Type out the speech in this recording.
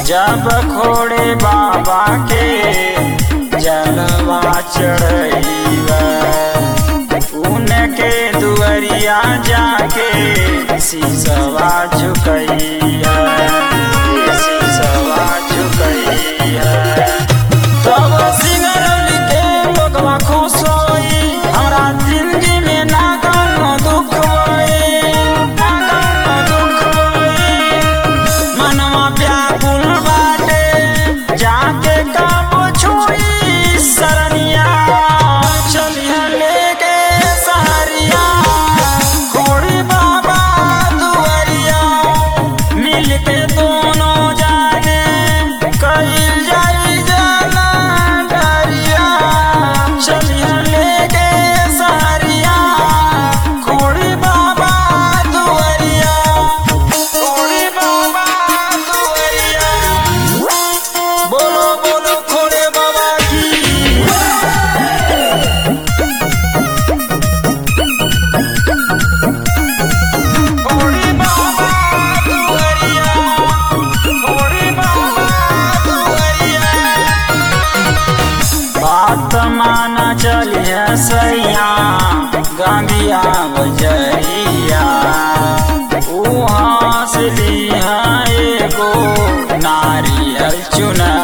जब खोड़े बाबा के जलवा चढ़ैबा उनके दुअरिया जाके शीशवा झुकैया शीशवा झुकैया तब सिंगरौल के लोगवा खुश होई हमरा जिंदगी में ना कोनो दुख होई ना कोनो दुख होई मनवा व्याकुल बाटे जाके काबो छुई सरनिया चलिया लेके सहरिया खोड़ी बाबा दुआरिया मिल के दोनों जाने कईल जाई जाना डरिया चलिया लेके सहरिया खोड़ी बाबा दुआरिया खोड़ी बाबा दुआरिया बोलो बोलो खोड़े बाबा की खोड़े बाबा दुआरिया खोड़े बाबा दुआरिया बात माना चलिए सैया गांधिया बजरिया वहाँ से लिया एगो नारियल चुनरिया